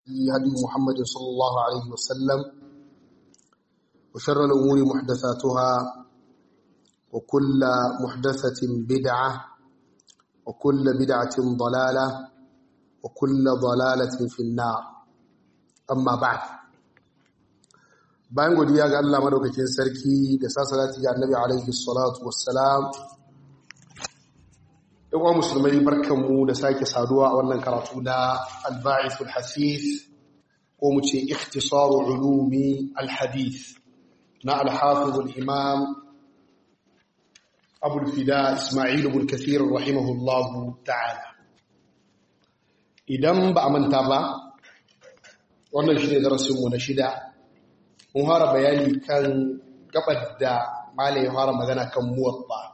هدي محمد صلى الله عليه وسلم وشر الأمور محدثاتها وكل محدثة بدعة وكل بدعة ضلالة وكل ضلالة في النار أما بعد bayan godiya ga Allah madaukakin sarki da sasalati ga Annabi alaihi salatu wassalam yawa musulmai barkanmu da sake saduwa a wannan karatu na al-ba'ithul hasith ko mu ce ikhtisaru ulumi al-hadith na al-hafiz al-imam Abu al-Fida Isma'il ibn Kathir rahimahullahu ta'ala idan ba a manta ba wannan shine darasin mu na shida mun fara bayani kan gabar da malai ya fara magana kan muwatta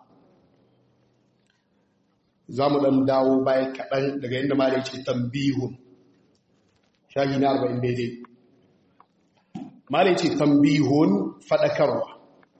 za mu ɗan dawo baya kaɗan daga inda malai ce tambihun shahi na arba'in daidai malai ce tambihun faɗakarwa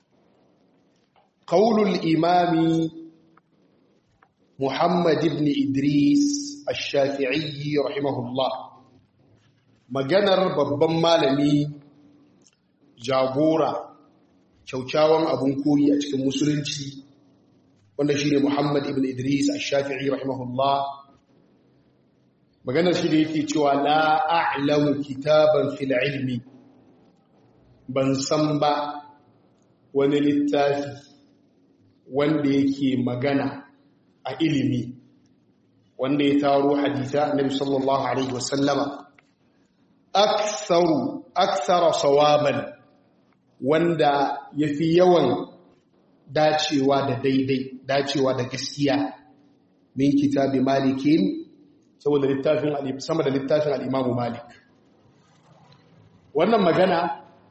ƙaunul imami muhammad ibn idris ash-shafi'i rahimahullah maganar babban malami jagora kyaukyawan abun koyi a cikin musulunci wanda shi ne Muhammad ibn Idris al-Shafi'i rahimahullah maganar shi da yake cewa la a'lamu kitaban fil ilmi ban san ba wani littafi wanda yake magana a ilimi wanda ya taro haditha annabi sallallahu alaihi wasallama aktharu akthara sawaban wanda ya fi yawan dacewa da daidai dacewa da gaskiya min kitabi malikin saboda littafin sama da littafin al'imamu malik wannan magana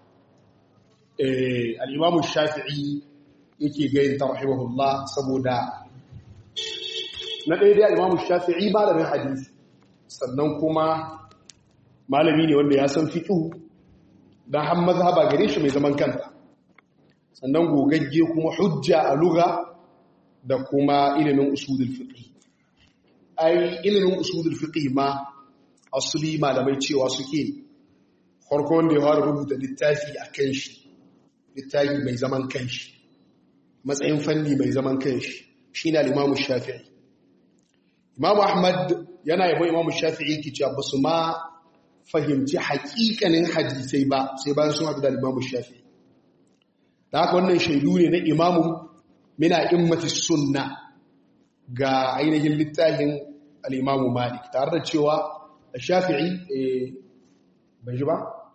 al'imamu shafi'i yake gayin ta rahimahullah saboda na daidai al'imamu shafi'i malamin hadisi sannan kuma malami ne wanda ya san fiƙihu don han mazhaba gare shi mai zaman kanta sannan gogagge kuma hujja a lugha da kuma ilimin usulul fiqh ai ilimin usulul fiqh ma asali malamai cewa suke farko wanda ya fara rubuta littafi akan shi littafi mai zaman kanshi matsayin fanni mai zaman kanshi shine al-Imam Shafi'i Imam Ahmad yana yabo Imam Shafi'i yake cewa basu ma fahimci haƙiƙanin hadisai ba sai bayan sun haɗu da Imam Shafi'i da haka wannan shaidu ne na imamun mina immati sunna ga ainihin littafin al'imamu malik tare da cewa a shafi'i bai ji ba?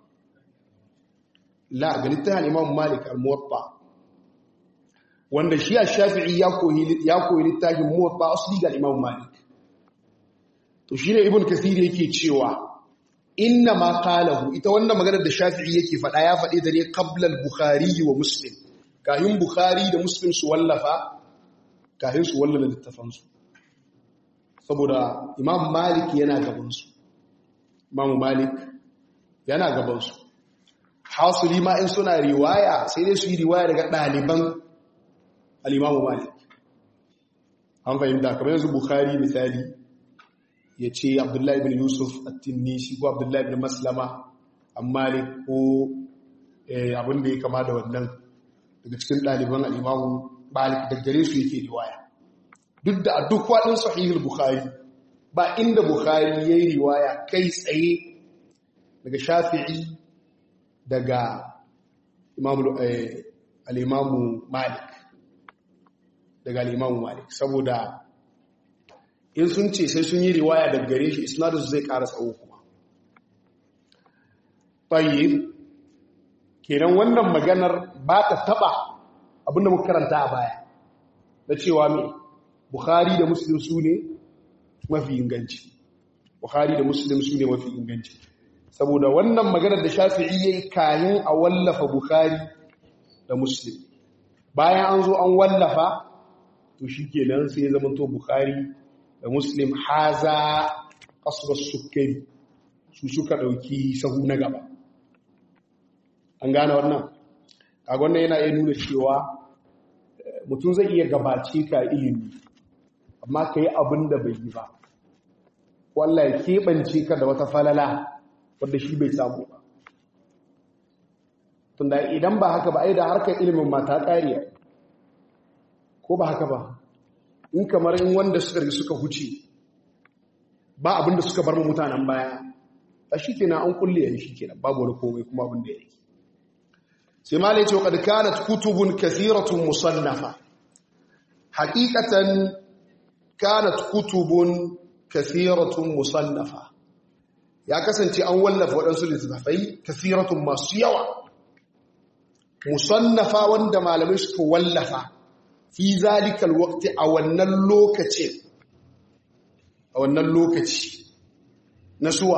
la ga littafin al'imamu malik al-muwatta wanda shi a shafi'i ya koyi littafin muwatta asali ga al'imamu malik to shi ne ibn kasiri yake cewa inna ma qalahu ita wannan maganar da Shafi'i yake faɗa ya faɗe da ne qabla al-Bukhari wa Muslim kahin Bukhari da Muslim su wallafa kahin su wallafa littafan su saboda Imam Malik yana gaban su Imam Malik yana gaban su hasuli ma in suna riwaya sai dai su yi riwaya daga ɗaliban al-Imam Malik an fahimta kamar yanzu Bukhari misali ya ce abdullahi bin yusuf at-tinnisi ko abdullahi bin maslama ammalik ko abin da ya kama da wannan daga cikin ɗaliban al'imamu malik da gare su yake riwaya duk da a duk waɗin sahihul bukhari ba inda bukhari ya yi riwaya kai tsaye daga shafi'i daga al'imamu malik daga al'imamu malik saboda in sun ce sai sun yi riwaya daga gare shi isnadinsu zai ƙara tsawo kuma tayyib kenan wannan maganar ba ta taba abinda muka karanta a baya na cewa me bukhari da muslim su ne mafi inganci bukhari da muslim su ne mafi inganci saboda wannan maganar da shafi'i yayi kayan a wallafa bukhari da muslim bayan an zo an wallafa to shikenan sai ya zama to bukhari da muslim haza kasuwar sukari su suka ɗauki sahu na gaba an gane wannan kaga wannan yana iya nuna cewa mutum zai iya gabace ka ilimi amma ka yi abin da bai yi ba wallah ya keɓance ka da wata falala wanda shi bai samu ba tunda idan ba haka ba ai da harkar ilimin mata ƙariya ko ba haka ba in kamar in wanda suka rigi suka huce ba abinda suka bar mutanen baya a shi kenan an kulle yan shi kenan babu wani komai kuma abin da ya yi sai ma lai ce wa kanat kutubun kathiratun musannafa haqiqatan kanat kutubun kathiratun musannafa ya kasance an wallafa waɗansu littattafai kathiratun masu yawa musannafa wanda malamai suka wallafa fi zalikal waqti a wannan lokacin a wannan lokaci na suwa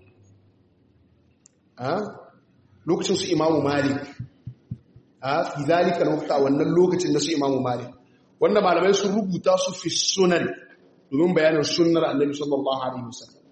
lokacin su imamu malik a fi zalika lokacin a wannan lokacin na su imamu malik wanda malamai sun rubuta su fi sunan domin bayanin sunnar annabi sallallahu alaihi wasallam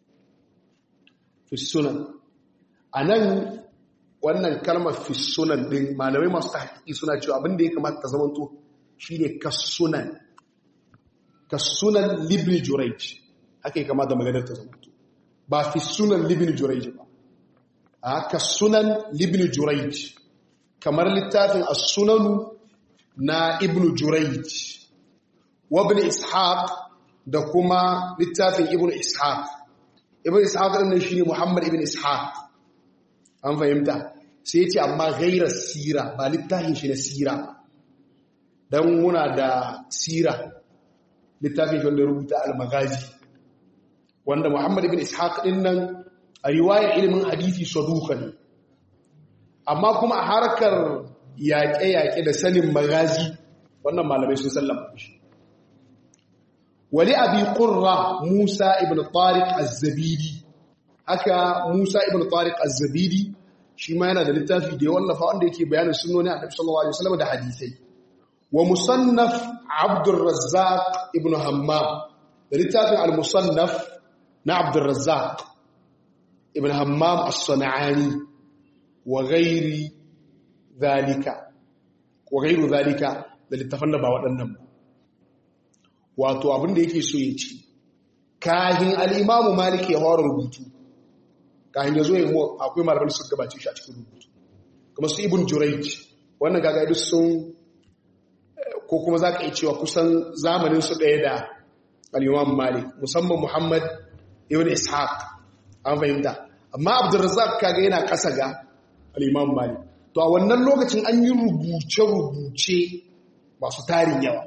fi sunan anan wannan kalmar fi sunan din malamai masu tahqiqi suna cewa abin da ya kamata ta zamanto shine kasunan kasunan libni jurayj haka ya kamata maganar ta zamanto ba fi sunan libni jurayj ba haka sunan ibn jurayj kamar littafin as-sunanu na ibn jurayj wa ibn ishaq da kuma littafin ibn ishaq ibn ishaq din shine muhammad ibn ishaq an fahimta sai yace amma ghairar sira ba littafin shi na sira dan muna da sira littafin shi wanda rubuta al-maghazi wanda muhammad ibn ishaq din nan a riwayar ilimin hadisi saduka ne amma kuma a harkar yaƙe-yaƙe da sanin magazi wannan malamai sun sallama shi wali abi qurra musa ibn tariq az-zabidi haka musa ibn tariq az-zabidi shi ma yana da littafi da ya wallafa wanda yake bayanin sunnoni annabi sallallahu alaihi wasallam da hadisai wa musannaf abdur razzaq ibn hammam da littafin al-musannaf na abdur razzaq ibn hammam as-sana'ani wa ghairi zalika wa ghairu zalika da littafan da ba waɗannan ba wato abin da yake so ya ce kahin al-imamu maliki ya fara rubutu kahin ya zo ya mu akwai malaman su gabace shi a cikin rubutu kuma su ibn jurayj wannan gaga duk sun ko kuma zaka iya cewa kusan zamanin su ɗaya da al-imamu malik musamman muhammad ibn ishaq an fahimta amma abdurrazzaq kaga yana kasa ga al-imam malik to a wannan lokacin an yi rubuce-rubuce masu tarin yawa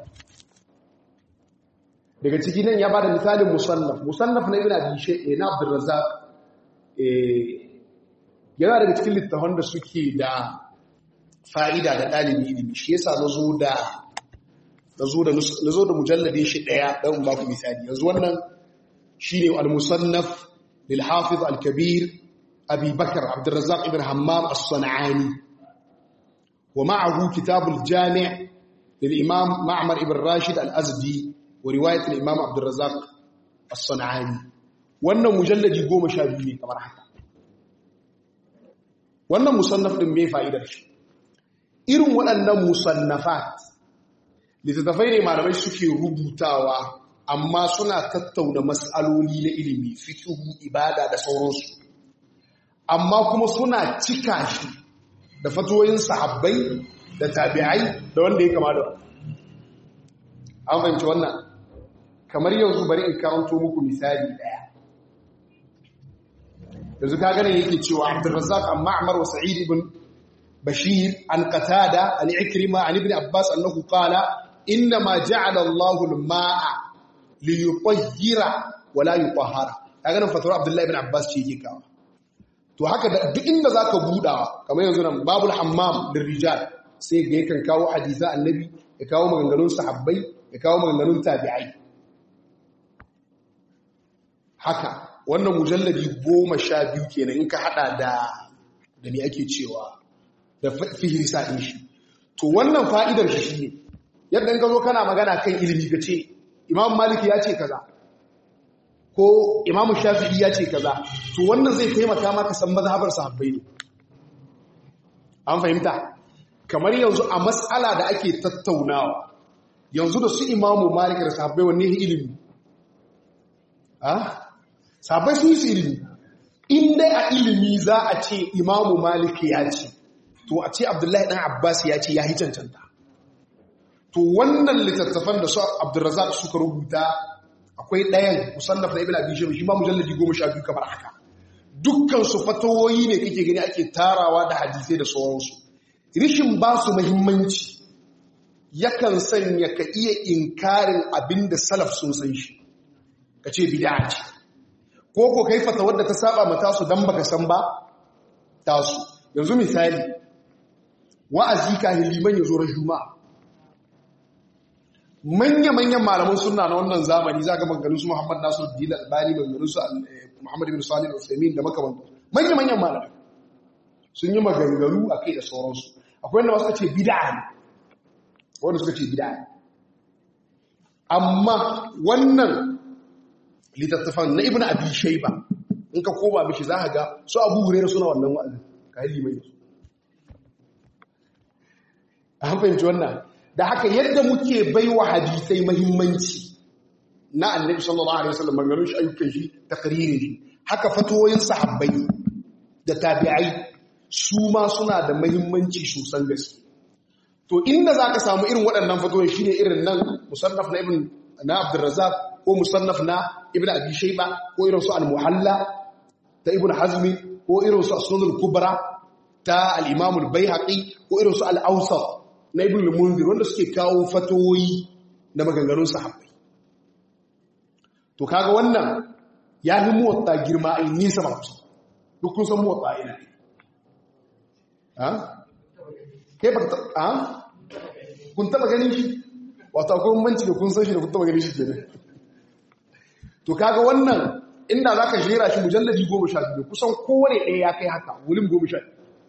daga ciki nan ya bada misalin musannaf musannaf na ibn abi shay'in na abdurrazzaq eh yana daga cikin littafan da suke da fa'ida da dalibi ilimi shi yasa nazo da nazo da nazo da mujalladin shi daya dan ba ku misali yanzu wannan shine al-musannaf للحافظ الكبير أبي بكر عبد الرزاق بن همام الصنعاني ومعه كتاب الجامع للإمام معمر بن راشد الأزدي ورواية الإمام عبد الرزاق الصنعاني wannan mujalladi goma sha biyu ne kamar haka wannan musannaf ɗin mai fa'idar shi irin waɗannan musannafat littattafai ne malamai suke rubutawa amma suna tattauna matsaloli na ilimi fikihu ibada da sauransu amma kuma suna cika shi da fatoyin sahabbai da tabi'ai da wanda ya kama da an fahimci wannan kamar yanzu bari in karanto muku misali daya yanzu ka gane yake cewa Abdurrazzaq an Ma'mar wa Sa'id ibn Bashir an Qatada an Ikrima an Ibn Abbas annahu qala inna ma ja'ala Allahu al-ma'a li yutahhira wa la yutahhara kaga nan fatwa Abdullah ibn Abbas ce yake kawo to haka duk inda zaka budawa kamar yanzu nan babul hammam lirrijal sai ga yakan kawo hadisa annabi ya kawo maganganun sahabbai ya kawo maganganun tabi'ai haka wannan mujalladi goma sha biyu kenan in ka hada da da ne ake cewa da fihirisa ɗin shi to wannan fa'idar shi shine yadda in ka zo kana magana kan ilimi ka ce imam maliki ya ce kaza ko imam shafi'i ya ce kaza to wannan zai taimaka maka san mazhabar sahabbai ne an fahimta kamar yanzu a matsala da ake tattaunawa yanzu da su imamu malik da sahabbai wanne ilimi ah sahabbai sun yi su ilimi in dai a ilimi za a ce imamu malik ya ce to a ce abdullahi dan abbas ya ce ya yi cancanta to wannan littattafan da su abdurrazak suka rubuta akwai ɗayan musannaf na ibn abi shayba shi ma mujalladi 12 kamar haka dukkan su fatawoyi ne kake gani ake tarawa da hadisai da sauransu rishin ba su muhimmanci yakan sanya ka iya inkarin abin da salaf sun san shi ka ce bid'a ce ko ko kai fatawar da ta saba mata su dan baka san ba tasu yanzu misali wa'azi ka liman ya zo ran juma'a manya-manyan malaman suna na wannan zamani za ga maganin su Muhammad Nasir Dila Albani maganin su Muhammad bin Salih Al-Uthaymeen da makamantan manya-manyan malamai sun yi maganganu a kai da sauransu akwai wanda suka ce bid'a ne wanda suka ce bid'a ne amma wannan littattafan na Ibn Abi Shayba in ka koma mishi za ka ga su Abu Hurairah suna wannan wa'azin ka yi limai su an fahimci wannan da haka yadda muke baiwa hadisai mahimmanci na annabi sallallahu alaihi wasallam maganganun shi ayyukan shi takririn shi haka fatoyin sahabbai da tabi'ai su ma suna da mahimmanci sosan gaske to inda zaka samu irin waɗannan fatoyin shine irin nan musannaf na ibn na Abdurrazzaq ko musannaf na ibn Abi Shayba ko irin su al-Muhalla ta ibn Hazmi ko irin su as-Sunan al-Kubra ta al-Imam al-Baihaqi ko irin su al-Awsat na ibn al-munzir wanda suke kawo fatoyi na maganganun sahabbai to kaga wannan ya fi muwatta girma ai nisa ba kusa duk kun san muwatta ina ha kai ba ha kun taba ganin shi wato akwai bambanci da kun san shi da kun taba ganin shi kenan to kaga wannan inda zaka jera shi mujalladi 12 kusan kowane ɗaya ya kai haka wulim 12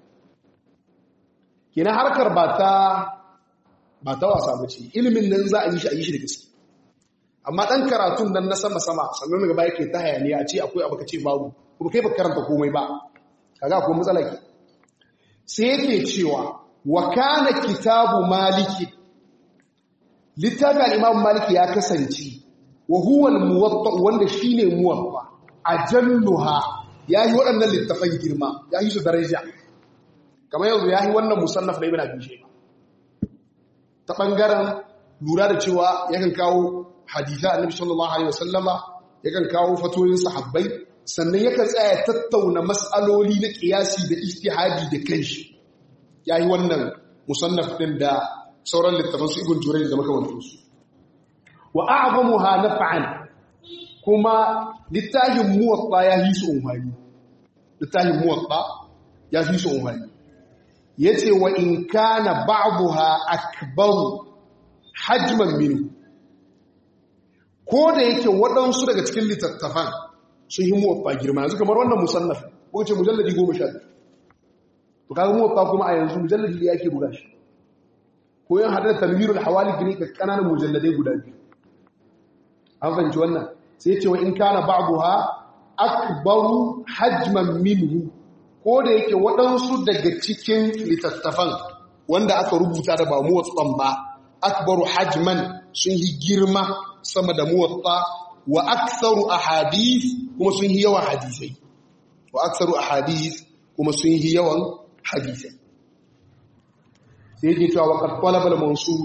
kenan harkar ba ta ba ta wasa ba ce ilimin nan za a yi shi a yi shi da gaske amma ɗan karatun nan na sama-sama sannan gaba yake ta hayaniya a ce akwai abu ka ce babu kuma kai ba karanta komai ba kaga akwai matsala ke sai yake cewa wa kana kitabu maliki littafin al-imam maliki ya kasance wa huwa al-muwatta wanda shine muwatta ajalluha yayi waɗannan littafan girma yayi su daraja kamar yanzu yayi wannan musannaf na ibn abi shayba ta ɓangaren lura da cewa yakan kawo haditha annabi sallallahu alaihi wasallama yakan kawo fatoyin sahabbai sannan yakan tsaya tattauna mas'aloli na kiyasi da ijtihadi da kanshi yayi wannan musannaf din da sauran littafan su ibn jurayj da makamantan su wa a'zamuha naf'an kuma littafin muwatta ya hisu umhani littafin muwatta ya hisu umhani ya ce wa in kana ba'buha akbaru hajman minhu ko da yake waɗansu daga cikin littattafan sun yi muwaffa girma yanzu kamar wannan musannaf ko ce mujalladi goma sha biyu to kaga muwaffa kuma a yanzu mujalladi da yake buga shi ko yan hada da tanwirul hawali ne ga kananan mujalladai guda biyu an fahimci wannan sai ce wa in kana ba'buha akbaru hajman minhu ko da yake waɗansu daga cikin littattafan wanda aka rubuta da ba muwatsan ba akbaru hajman sun yi girma sama da muwatsa wa aksaru ahadith kuma sun yi yawan hadisai wa aksaru ahadith kuma sun yi yawan hadisai sai yake cewa waqad talaba al-mansur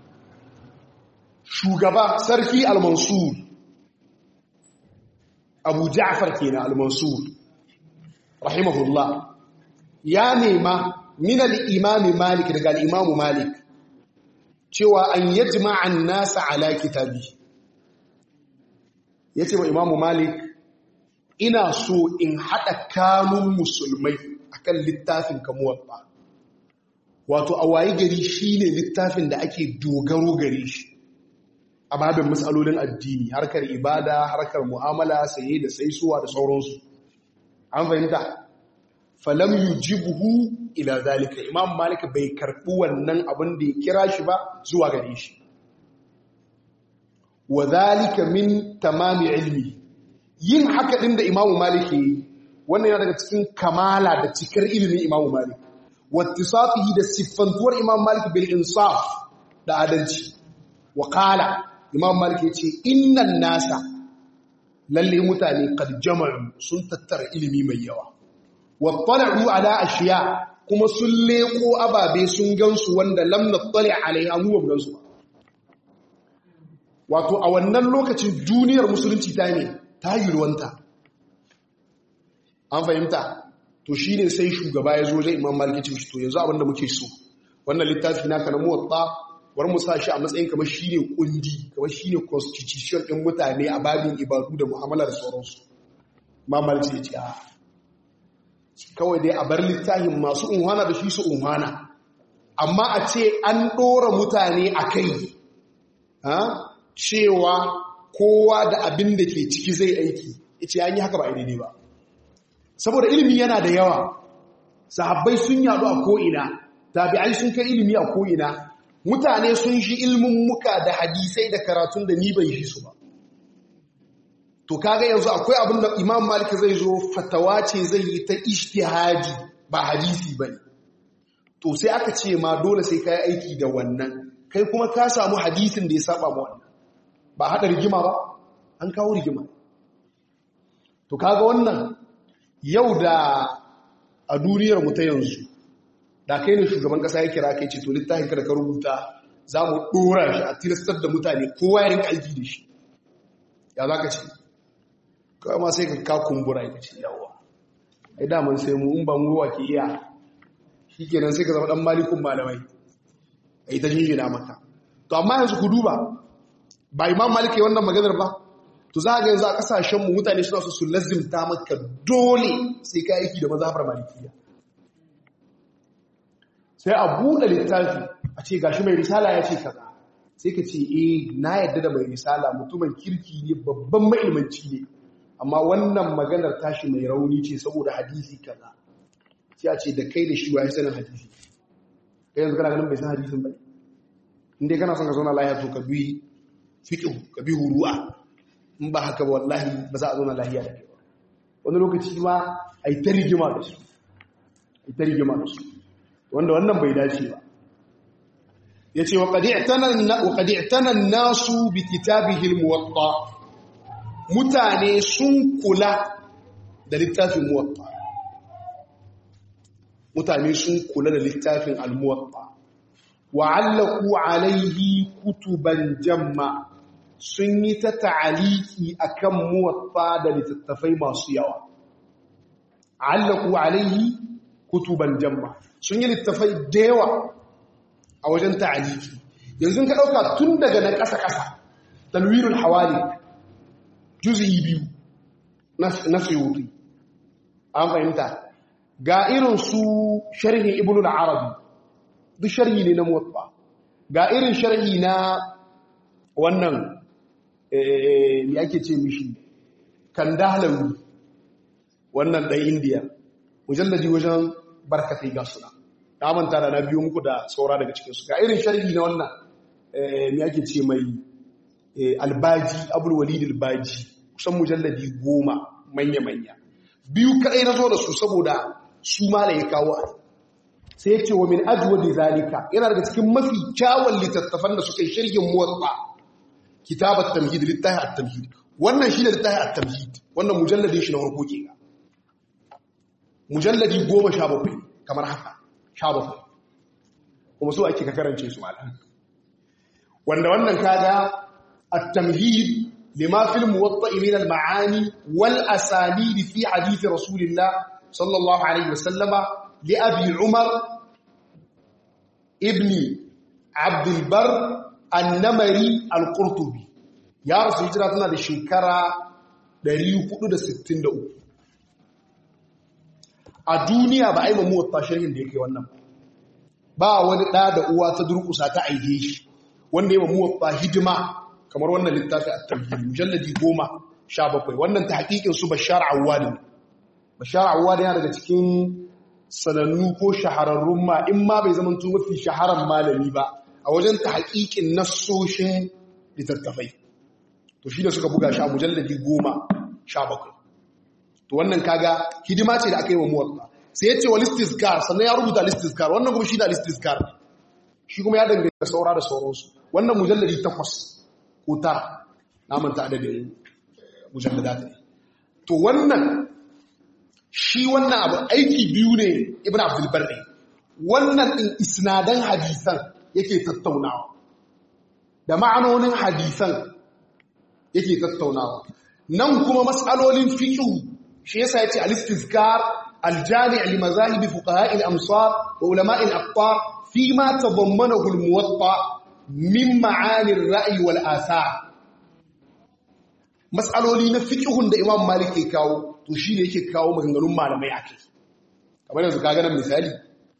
shugaba sarki al-mansur abu ja'far kenan al-mansur rahimahullah ya nema min al-imam malik daga al-imam malik cewa an yajma an-nasa ala kitabi yace wa imam malik ina so in hada kanun musulmai akan littafin kamuwa wato a waye gari shine littafin da ake dogaro gare shi a babin matsalolin addini harkar ibada harkar mu'amala saye da saisuwa da sauransu an fahimta falam yujibuhu ila zalika imam malik bai karbi wannan abin da ya kira shi ba zuwa gare shi wa zalika min tamami ilmi yin haka din da imam malik yi wannan yana daga cikin kamala da cikar ilimin imam malik wattisafihi da siffantuwar imam malik bil insaf da adalci wa qala imam malik yace innan nasa lalle mutane qad jama'u sun tattara ilimi mai yawa wattala'u ala ashiya kuma sun leko ababe sun gansu wanda lam nattali alaiha mu ba gansu ba wato a wannan lokacin duniyar musulunci ta ne ta yulwanta an fahimta to shine sai shugaba ya zo wajen imam malik ce to yanzu abinda muke so wannan littafi naka na muwatta war mu sa shi a matsayin kamar shine kundi kamar shine constitution din mutane a babin ibadu da mu'amala da sauransu imam malik ya ce a kawai dai a bar littafin masu unhana da shi su unhana amma a ce an ɗora mutane a kai cewa kowa da abin da ke ciki zai aiki ita an yi haka ba daidai ba saboda ilimi yana da yawa sahabbai sun yadu a ko'ina tabi'ai sun kai ilimi a ko'ina mutane sun shi ilmin muka da hadisai da karatun da ni bai shi su ba to kaga yanzu akwai abin da imam malik zai zo fatawa ce zai yi ta ishtihadi ba hadisi ba to sai aka ce ma dole sai ka yi aiki da wannan kai kuma ka samu hadisin da ya saba ma wannan ba haɗa rigima ba an kawo rigima to kaga wannan yau da a duniyar mu ta yanzu da kai ne shugaban kasa ya kira kai ce to littafin ka da ka rubuta za mu ɗora shi a tilastar da mutane kowa ya rinka aiki da shi ya za ka ce kawai ma sai ka ka kumbura ya ce yawa ai daman sai mu in ba mu ruwa ke iya shi kenan sai ka zama ɗan malikun malamai a yi ta jinjina maka to amma yanzu ku duba ba imam malik ya wannan maganar ba to za ga yanzu a kasashenmu mutane suna so su lazimta maka dole sai ka aiki da mazhabar malikiya sai a buɗe littafi a ce gashi mai risala ya ce kaza sai ka ce eh na yadda da mai risala mutumin kirki ne babban ma'ilmanci ne amma wannan maganar tashi mai rauni ce saboda hadisi kaza sai a ce da kai da shi wa ya sanin hadisi kai yanzu kana ganin bai san hadisin ba inda kana son ka zauna lahiya to ka bi fiqh ka bi huru'a in ba haka ba wallahi ba za a zauna lahiya da kai ba wani lokaci ma ai ta rigima da su ai ta rigima da su wanda wannan bai dace ba yace wa qad i'tana wa qad i'tana an-nasu bi kitabihi al-muwatta mutane sun kula da littafin muwatta mutane sun kula da littafin al-muwatta wa'allaku alaihi kutuban jamma sun yi ta ta'aliki akan muwatta da littattafai masu yawa allaku alaihi kutuban jamma sun yi littattafai da yawa a wajen ta'aliki yanzu ka ɗauka tun daga na ƙasa-ƙasa talwirul hawali juzi biyu na suyuri an fahimta ga irin su sharhin ibn al-arabi duk sharhi ne na muwatta ga irin sharhi na wannan me ake ce mishi kandahalawi wannan ɗan indiya mujallaji wajen barkatai ga suna na manta da na biyo muku da saura daga cikinsu ga irin sharhi na wannan me ake ce mai albaji abulwalid albaji kusan mujalladi goma manya-manya biyu kaɗai na zo da su saboda su mala ya kawo a sai ya ce wa min ajuwa da zalika yana daga cikin mafi kyawun littattafan da suka yi shirgin motsa kitabar tamhid littafi at-tamhid wannan shi ne littafi at-tamhid wannan mujalladin shi na farko ke ga mujalladi goma sha bakwai kamar haka sha bakwai kuma so ake ka karance su malam wanda wannan kaga at-tamhid lima fil muwatta min al-ma'ani wal asanid fi hadith rasulillah sallallahu alaihi wasallama لأبي عمر ابن عبد البر النمري القرطبي يا رسول هجرة تنا da shekara 463 a duniya ba a yi mamu wata sharhin da yake wannan ba wani ɗa da uwa ta durkusa ta aike shi wanda ya mamu wata hidima kamar wannan littafi a tamhiri mujalladi goma sha bakwai wannan ta hakikin su bashar awwali bashar awwali yana daga cikin sanannu ko shahararrun ma in ma bai zama mafi shaharar malami ba a wajen ta haƙiƙin nassoshin littattafai to shi da suka buga shi a mujalladi goma sha bakwai to wannan kaga hidima ce da aka yi wa muwatta sai ya ce wa listiskar sannan ya rubuta listiskar wannan kuma shi da listiskar shi kuma ya dangane da saura da sauransu wannan mujalladi takwas ko tara na manta adadin mujalladat ne to wannan shi wannan abu aiki biyu ne ibn abdul barri wannan din isnadan hadisan yake tattaunawa da ma'anonin hadisan yake tattaunawa nan kuma mas'alolin fiqh shi yasa yace al-istizkar al-jami' li mazahib fuqaha al-amsar wa ulama al-aqtar fi ma tadammanahu al-muwatta min ma'ani ar-ra'i wal athar mas'aloli na fiqhun da imam malik ke kawo to shine yake kawo maganganun malamai akai kamar yanzu kaga nan misali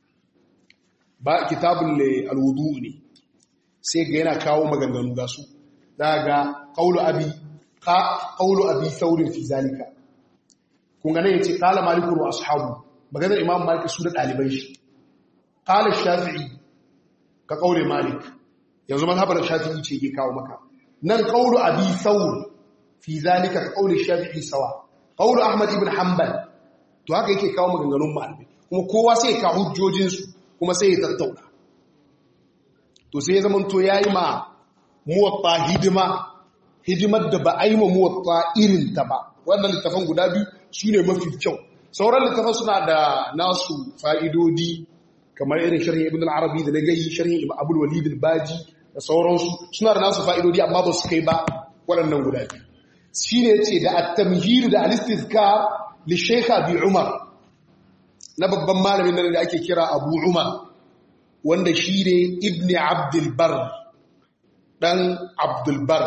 ba kitabul al-wudu ne sai ga yana kawo maganganu ga su daga qaulu abi ka qaulu abi saurin fi zalika kun ga ne yace qala maliku wa ashabu maganar imam malik su da dalibai shi qala shafi'i ka qauli malik yanzu mazhabar shafi'i ce ke kawo maka nan qaulu abi saur fi zalika ka qauli shafi'i sawa qaulu ahmad ibn hanbal to haka yake kawo maganganun malamai kuma kowa sai ka hujjojin su kuma sai ya tattauna to sai ya zama to yayi ma muwatta hidima hidimar da ba a yi ma muwatta irin ta ba wannan littafan guda biyu su ne mafi kyau sauran littafan suna da nasu fa'idodi kamar irin sharhin ibn al-arabi da na gayi sharhin ibn abul walid al-baji da sauransu suna da nasu fa'idodi amma ba su kai ba waɗannan guda biyu shi ne ce da at-tamhir da al-istizkar li shaykh abi umar na babban malamin nan da ake kira abu umar wanda shi ne ibn abdul bar dan abdul bar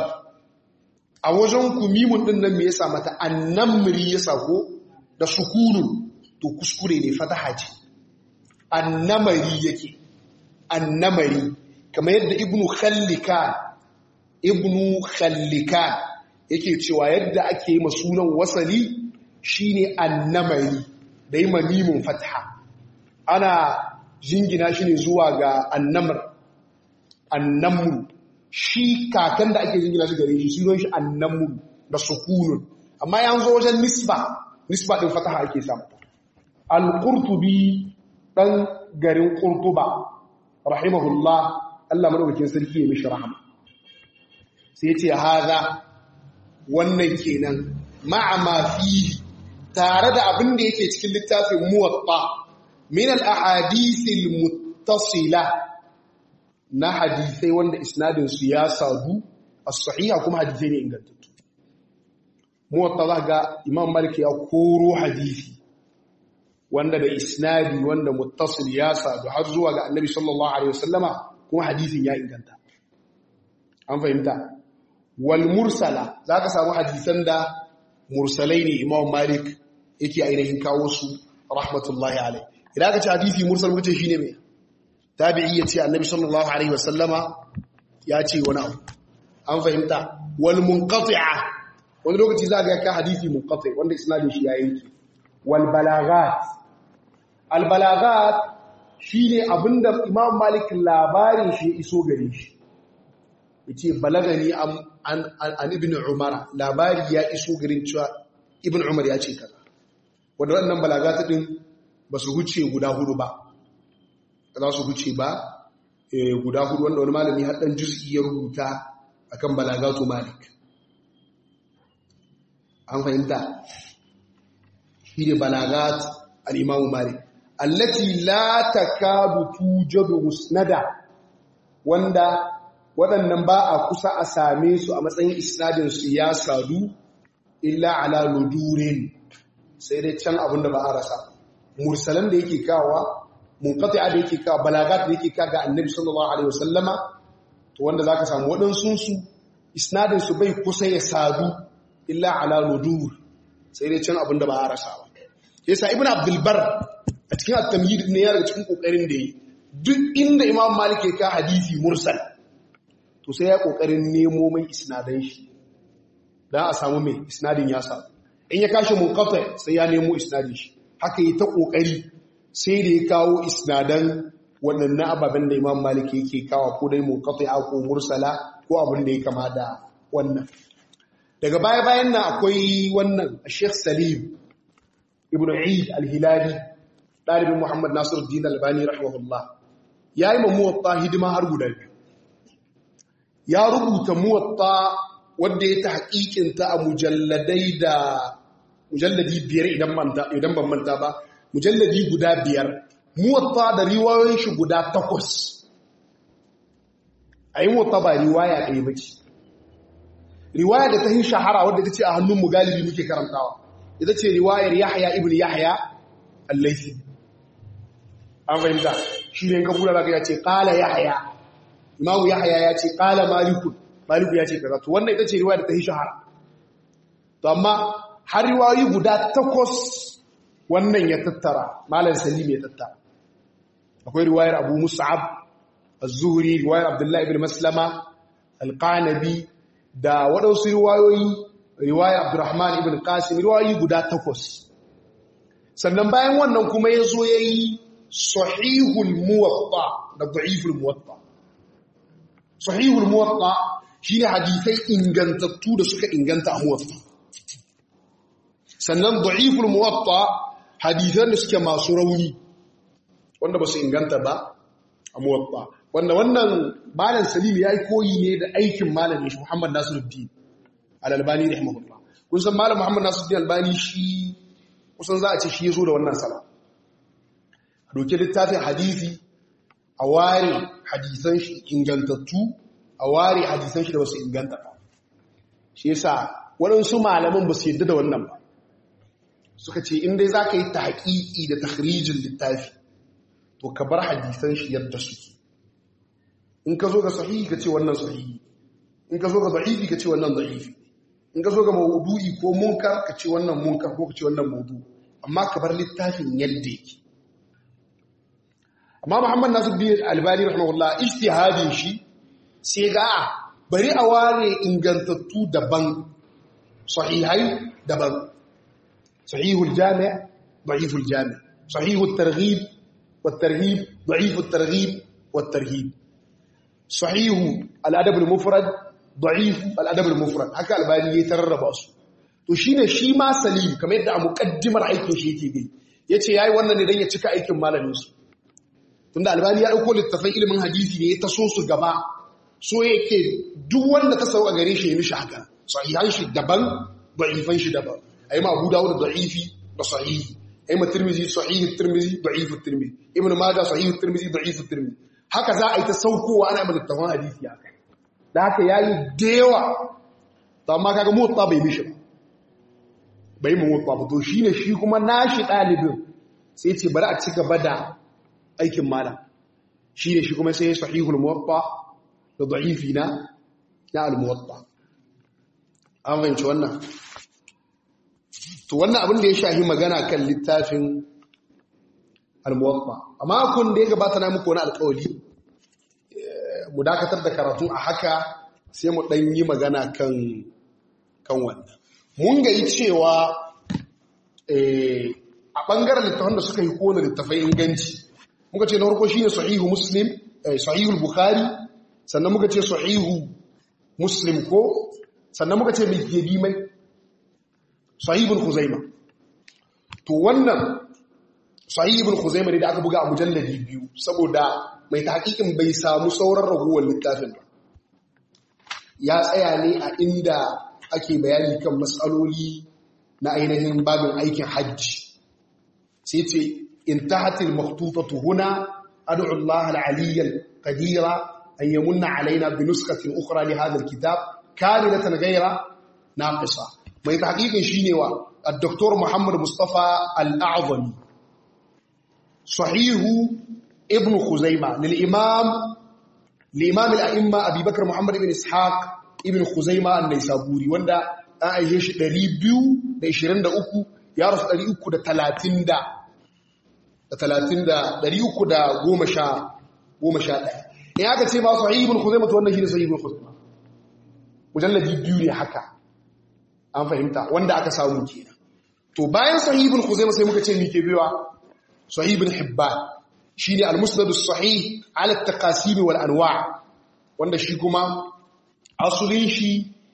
a wajen ku mimun din nan me yasa mata annamri ya sako da sukunun to kuskure ne fataha ce annamari yake annamari kamar yadda ibnu khallikan ibnu khallikan yake cewa yadda ake yi sunan wasali shine annamari da yi mimun fataha ana jingina shi ne zuwa ga annamr annamru shi kakan da ake jingina shi gare shi sunan shi annamru da sukunun amma ya zo wajen nisba nisba din fataha ake samu al-qurtubi dan garin qurtuba rahimahullah Allah madaukakin sarki ya mishi rahama sai ya ce haza wannan kenan ma'a ma fihi tare da abin da yake cikin littafin muwatta min al-ahadith al-muttasila na hadisai wanda isnadin su ya sadu as-sahiha kuma hadisai ne ingantattu muwatta za ga imam malik ya koro hadisi wanda da isnadi wanda muttasil ya sadu har zuwa ga annabi sallallahu alaihi wasallama kuma hadisin ya inganta an fahimta wal mursala zaka samu hadisan da mursalai ne imam malik yake ainihin kawo su rahmatullahi alaihi idan aka ce hadisi mursal wuce shine me tabi'i ya ce annabi sallallahu alaihi wasallama ya ce wani abu an fahimta wal munqati'a wani lokaci za ga ka hadisi munqati wanda isnadin shi ya yanke wal balagat al balagat shine abinda imam malik labarin shi ya iso gare shi yace balagani an an ibn umar labari ya iso garin cewa ibn umar ya ce kaza wanda wannan balagat din ba su huce guda hudu ba za su huce ba guda hudu wanda wani malami haɗin juz'i ya rubuta akan balagatu malik an fahimta shi ne balagat al'imamu malik allati la takadu tujadu musnada wanda waɗannan ba a kusa a same su a matsayin isnadinsu ya sadu illa ala ludurin sai dai can abinda ba a rasa mursalan da yake kawa munqati'a da yake kawa balagat da yake kawa ga annabi sallallahu alaihi wasallama to wanda zaka samu waɗansu su isnadin su bai kusa ya sadu illa ala nudur sai dai can abinda ba a rasa ba yasa ibnu abdul bar a cikin at-tamhid ne ya daga cikin kokarin da yi duk inda imam malik ya ka hadisi mursal to sai ya kokarin nemo mai isnadan shi dan a samu mai isnadin ya samu in ya kashi munqati sai ya nemo isnadin shi haka yi ta ƙoƙari sai da ya kawo isnadan waɗannan ababen da imam malik yake kawo ko dai munkatai ko mursala ko abin da ya kama da wannan daga baya-bayan nan akwai wannan sheikh salim ibn eid al-hilali ɗalibin muhammad nasiruddin albani rahimahullah ya yi ma muwatta hidima har guda biyu ya rubuta muwatta wanda ya tahqiqinta a mujalladai da mujalladi biyar idan manta idan ban manta ba mujalladi guda biyar muwatta da riwayoyin shi guda takwas ayi muwatta ba riwaya ɗaya bace riwaya da ta yi shahara wadda ta ce a hannun mu galibi muke karantawa ita ce riwayar Yahya ibn Yahya al-Laythi an fahimta shi ne ka kula ya ce qala Yahya imamu Yahya ya ce qala Malik Malik ya ce kaza to wannan ita ce riwaya da ta yi shahara to amma har riwayoyi guda takwas wannan ya tattara malam Salim ya tattara akwai riwayar Abu Mus'ab az-Zuhri riwayar Abdullah ibn Maslama al-Qanabi da waɗansu riwayoyi riwayar Abdurrahman ibn Qasim riwayoyi guda takwas sannan bayan wannan kuma ya zo ya yi sahihul muwatta da da'iful muwatta sahihul muwatta shine hadisai ingantattu da suka inganta a muwatta sannan da'iful muwatta hadisan da suke masu rauni wanda ba su inganta ba a muwatta wanda wannan malam salim ya yi koyi ne da aikin malamin shi muhammad nasiruddin al-albani rahimahullah kun san malam muhammad nasiruddin albani shi kusan za a ce shi ya zo da wannan sala a doke littafin hadisi a ware hadisan shi ingantattu a ware hadisan shi da basu inganta ba shi yasa waɗansu malaman ba su yadda da wannan ba suka ce in dai za ka yi taƙiƙi da tahrijin littafi to ka bar hadisan shi yadda suke in ka zo ga sahihi ka ce wannan sahihi in ka zo ga da'ifi ka ce wannan da'ifi in ka zo ga maudu'i ko munkar ka ce wannan munkar ko ka ce wannan maudu amma ka bar littafin yadda yake amma Muhammad Nasiruddin Albani rahimahullah ijtihadin shi sai ga bari a ware ingantattu daban sahihai daban sahihul jami' da'iful jami' sahihut targhib wat tarhib da'ifut targhib wat tarhib sahihu al-adab al-mufrad da'if al-adab al-mufrad haka albani ya tararraba su to shine shi ma salim kamar yadda a muqaddimar aikin shi yake gai yace yayi wannan ne dan ya cika aikin malamin su tunda albani ya dauko littafin ilimin hadisi ne ya taso su gaba so yake duk wanda ta sauka gare shi ya mishi haka sahihan shi daban da'ifan shi daban ayi ma Abu Dawud da'ifi da sahihi ayi ma Tirmidhi sahihi Tirmidhi da'ifu Tirmidhi Ibn Majah sahihi Tirmidhi da'ifu Tirmidhi haka za a yi ta saukowa ana mai littafin hadisi haka da haka yayi dewa to amma kaga motsa bai mishi ba bai mu motsa ba to shine shi kuma nashi dalibin sai ce bari a ci gaba da aikin malam shine shi kuma sai sahihul muwatta da da'ifi na na al-muwatta an fahimci wannan to wannan abin da ya shahi magana kan littafin al-muwatta amma kun da ya gabata na muku wani alƙawari mu dakatar da karatu a haka sai mu ɗan yi magana kan kan wannan mun ga yi cewa a ɓangaren littafan da suka yi kowane littafai inganci muka ce na farko shine sahihu muslim sahihul bukhari sannan muka ce sahihu muslim ko sannan muka ce mai gebi mai sahihul huzaima to wannan sahihul huzaima ne da aka buga a mujalladi biyu saboda mai taƙiƙin bai samu sauran raguwar littafin ba ya tsaya ne a inda ake bayani kan matsaloli na ainihin babin aikin hajji sai ce in tahatil maktutatu huna ad'u Allah al-aliyyal qadira an yamunna alaina bi nuskatin ukhra li hadha al-kitab kamilatan ghayra naqisa mai tahqiqin shine wa al-doktor Muhammad Mustafa al-A'zami sahihu ibn Khuzaima lil imam li imam al-a'imma Abi Bakr Muhammad ibn Ishaq ibn Khuzaima an-Naisaburi wanda an aihe shi 223 ya rasu 330 da talatin da ɗari uku da goma sha goma sha ɗaya in aka ce ba su haibun ku zai mutu wannan shi ne sahibun ku zai mujallabi biyu ne haka an fahimta wanda aka samu kenan to bayan sahibun ku zai sai muka ce mike biyuwa sahibun hibban shi ne almusnadus sahih ala taqasim wal anwa wanda shi kuma asulin shi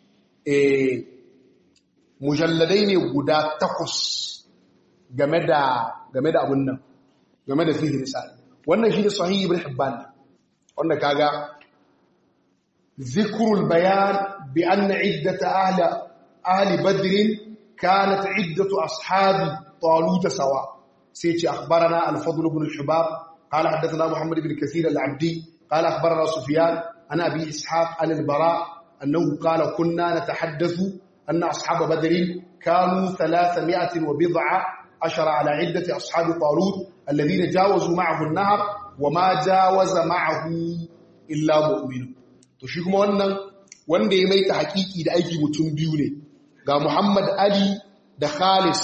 mujalladai ne guda takwas game da game da abun nan game da fihi misali wannan shi ne sahihi ibn hibban wanda kaga zikrul bayan bi anna iddat ahli ahli badr kanat iddatu ashabi talut sawa sai ce akhbarana al-fadl ibn al-hubab qala hadathana muhammad ibn kathir al-abdi qala akhbarana sufyan ana abi ishaq al-bara annahu qala kunna natahaddathu anna ashab badr kanu 300 wa bid'a ashara ala iddati ashab talut alladhina jawazu ma'ahu an-nahr wa ma jawaza ma'ahu illa mu'min to shi kuma wannan wanda ya maita hakiki da aiki mutum biyu ne ga Muhammad Ali da Khalis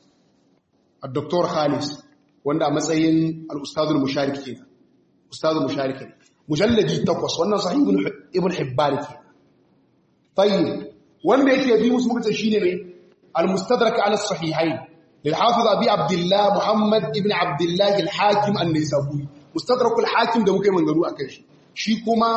al-Dr. Khalis wanda a matsayin al-Ustadul Musharik ke Ustadul Musharik ne mujalladi takwas wannan sahih ibn Hibban ke tayyib wanda yake bi musu muka ce shine ne al-Mustadrak ala as-sahihayn lil Hafiz Abi Abdullah Muhammad ibn Abdullah al-Hakim an-Nisaburi Mustadrak al-Hakim da muka yi mangaru akan shi shi kuma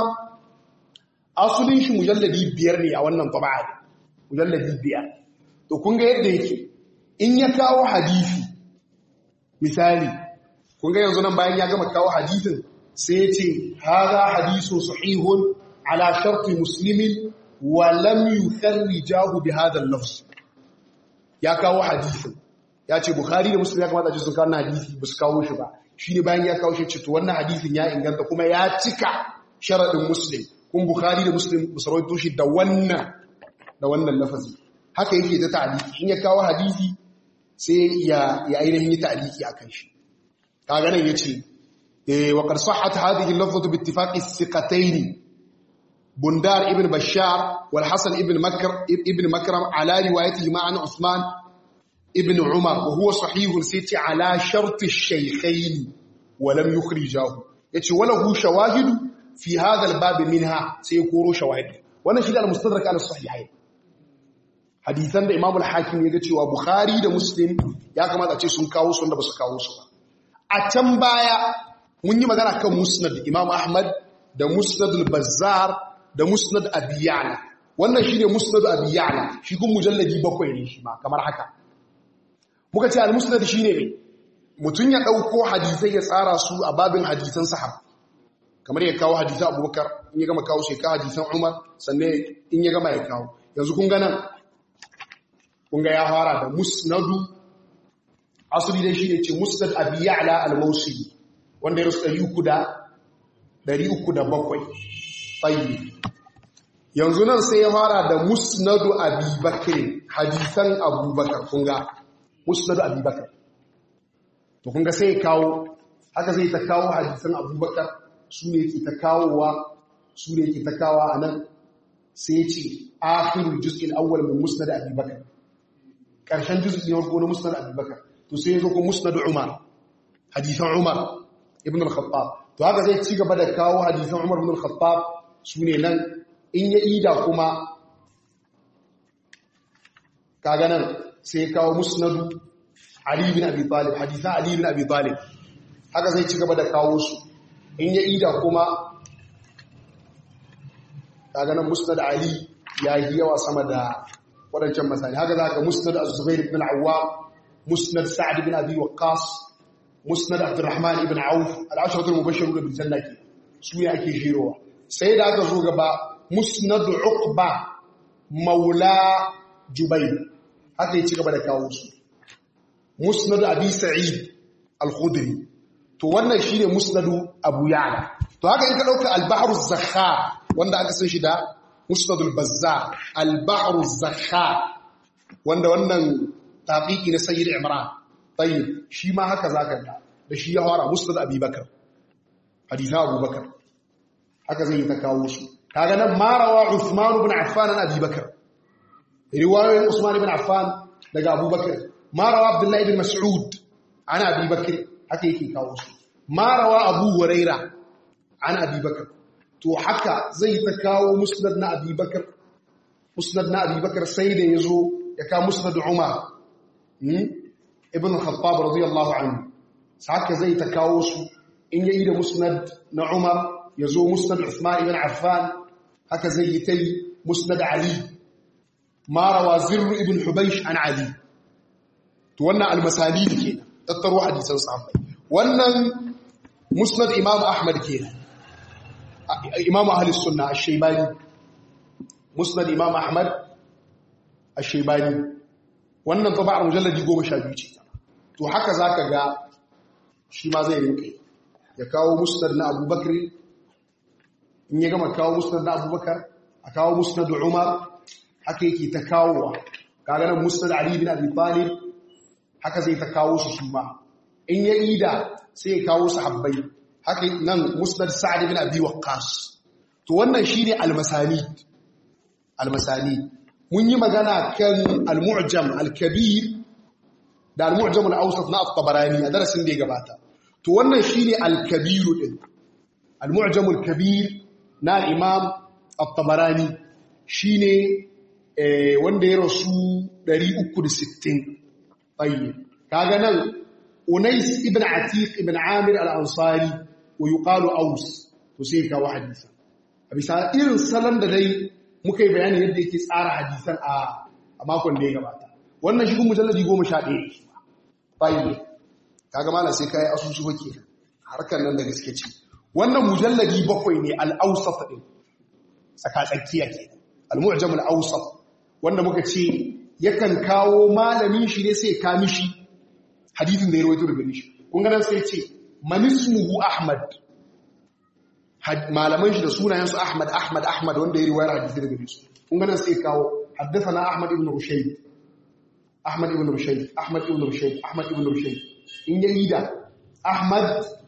asulin shi mujalladi biyar ne a wannan taba'a mujalladi biyar to kun ga yadda yake in ya kawo hadisi misali kun ga yanzu nan bayan ya gama kawo hadisin sai ya ce haza hadisu sahihun ala sharti muslimin wa lam yukharrijahu bi hadha al-lafz ya kawo hadisin ya ce bukhari da muslim ya kamata ji sun kawo hadisi ba su kawo shi ba shine bayan ya kawo shi ce to wannan hadisin ya inganta kuma ya cika sharadin muslim kun bukhari da muslim ba su rawaito shi da wannan da wannan lafazi haka yake ta ta'aliki in ya kawo hadisi sai ya ya ainihin yi ta'aliki akan shi kaga nan yace eh wa qad sahhat hadhihi al-lafzatu bi ittifaqi thiqatayn bundar ibn bashar wal hasan ibn makr ibn makram ala riwayatihi ma'an usman ibn umar wa huwa sahih siti ala shart ash-shaykhayn wa lam yukhrijahu yace wala hu shawahid fi hadha al-bab minha sai koro shawahid wannan shi da al-mustadrak ala sahihayn hadisan da Imam al-Hakim ya ga cewa Bukhari da Muslim ya kamata ce sun kawo su wanda ba su kawo su ba a can baya mun yi magana kan Musnad Imam Ahmad da Musnad al-Bazzar da Musnad Abi Ya'la wannan shine Musnad Abi Ya'la shi kun mujalladi bakwai ne shi ma kamar haka muka ce al-Musnad shine me mutun ya dauko hadisai ya tsara su a babin hadisan sahaba kamar ya kawo hadisan Abubakar in ya gama kawo sai ka hadisan Umar sannan in ya gama ya kawo yanzu kun ga nan kunga ya fara da musnadu asali dai shi ne ce musnad abi ya'la al-mawsili wanda ya rusu 300 tsayi yanzu nan sai ya fara da musnadu abi bakr hadisan abubakar kunga musnadu abi bakr to kunga sai ya kawo haka zai ta kawo hadisan abubakar su ne ke ta kawowa su ne ke ta kawo a nan sai ya ce akhirul juz'il awwal min musnad abi bakr ƙarshen juz'i ne farko na musnad abubakar to sai yazo ko musnad umar hadisan umar ibn al-khattab to haka zai ci gaba da kawo hadisan umar ibn al-khattab sune nan in ya ida kuma kaga nan sai kawo musnad ali ibn abi talib hadisan ali ibn abi talib haka zai ci gaba da kawo su in ya ida kuma kaga nan musnad ali ya yi yawa sama da waɗancan masani haka za ka musnad az-zubair ibn al-awwam musnad sa'd ibn abi waqqas musnad abdurrahman ibn auf al-ashratul mubashshirun bil janna ke su ne ake shirowa sai da aka zo gaba musnad uqba maula jubayr haka ya ci gaba da kawo su musnad abi sa'id al-khudri to wannan shine musnadu abu ya'la to haka in ka dauka al-bahr az-zakhar wanda aka san shi da musnadul bazzar al-bahru zakhar wanda wannan taqiqi na sayyid imran tayyib shi ma haka zaka da da shi ya fara musnad abubakar hadith abubakar haka zai ta kawo su kaga nan marawa usman ibn affan an abubakar riwayoyin usman ibn affan daga abubakar marawa abdullahi ibn mas'ud an abubakar haka yake kawo su marawa abu huraira an abubakar to haka zai ta kawo musnad na abubakar musnad na abubakar sai da ya zo ya kawo musnad umar ibn khattab radiyallahu anhu haka zai ta kawo su in yayi da musnad na umar ya zo musnad usman ibn affan haka zai yi ta yi musnad ali marawa zirru ibn hubaysh an ali to wannan almasali ke tattaro hadisan sahabbai wannan musnad imam ahmad kenan imam ahli sunna ash-shaybani musnad imam ahmad ash-shaybani wannan taba'ar mujalladi 12 ce to haka zaka ga shi ma zai rinka ya kawo musnad na abubakar in ya gama kawo musnad na abubakar a kawo musnad umar haka yake ta kawowa kaga nan musnad ali bin abi talib haka zai ta kawo su su ma in ya ida sai ya kawo sahabbai haka nan musnad sa'd bin abi waqqas to wannan shine al-masanid al-masanid mun yi magana kan al-mu'jam al-kabir da al-mu'jam al-awsat na at-tabarani a darasin da ya gabata to wannan shine al-kabir din al-mu'jam al-kabir na al-imam at-tabarani shine wanda ya rasu 360 tayyib kaga nan unais ibn atiq ibn amir al-ansari wa yuqalu aus to sai kawo hadisi a bisa irin salon da dai muka yi bayani yadda yake tsara hadisan a makon da ya gabata wannan shi mujalladi 11 tayyib kaga malam sai kai asusu bake harkar nan da gaske ce wannan mujalladi bakwai ne al-awsat din tsaka tsakiya ke al-mu'jam al-awsat wanda muka ce yakan kawo malamin shi ne sai ka mishi hadithin da ya rawaito daga shi kun ganin sai ce manismuhu ahmad malaman shi da sunayensu ahmad ahmad ahmad wanda ya riwayar hadithi daga su kun ganin sai kawo haddathana ahmad ibn rushayd ahmad ibn rushayd ahmad ibn rushayd ahmad ibn rushayd in ya yi da ahmad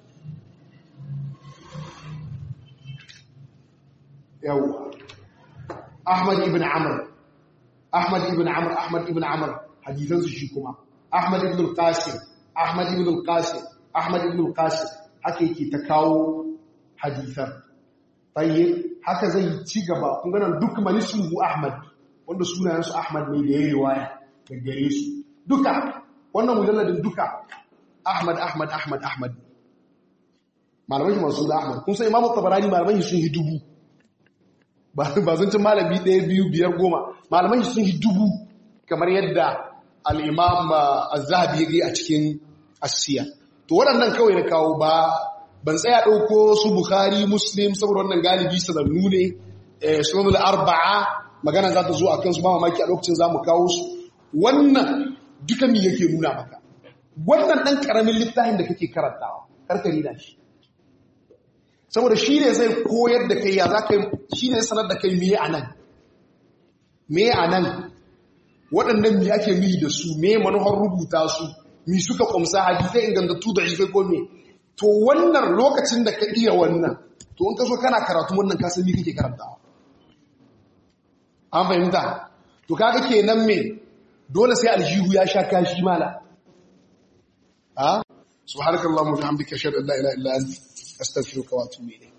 yawa ahmad ibn amr Ahmad ibn Amr Ahmad ibn Amr hadisansu shi kuma Ahmad ibn al-Qasim Ahmad ibn al-Qasim Ahmad ibn al-Qasim haka yake ta kawo hadisan tayyib haka zai ci gaba kun ga nan duk malisuhu Ahmad wanda sunayensu Ahmad ne da ya riwaya da gare su duka wannan mujalladin duka Ahmad Ahmad Ahmad Ahmad malamai masu da Ahmad kun san Imam Tabarani malamai sun yi dubu ba zan cin malami ɗaya biyu biyar goma malamai sun yi dubu kamar yadda al'imam al-zahabi ya gai a cikin asiya to waɗannan kawai na kawo ba ban tsaya ɗauko su bukhari muslim saboda wannan galibi sanannu ne sunan arba'a magana za ta zo a kansu ba mamaki a lokacin za mu kawo su wannan duka mi yake nuna maka wannan ɗan ƙaramin littafin da kake karantawa karkari na shi saboda shi ne zai koyar da kai ya za ka shi ne sanar da kai miye a nan miye a nan waɗannan mi ake mihi da su miye manuhar rubuta su mi suka ƙumsa hadisai ingantattu da ifai ko me to wannan lokacin da ka iya wannan to in ka so kana karatu wannan ka san mi kake karantawa an fahimta to kaga kenan me dole sai aljihu ya sha kashi mala ha subhanakallahumma wa bihamdika ashhadu an la ilaha illa anta astaghfiruka wa atubu ilayk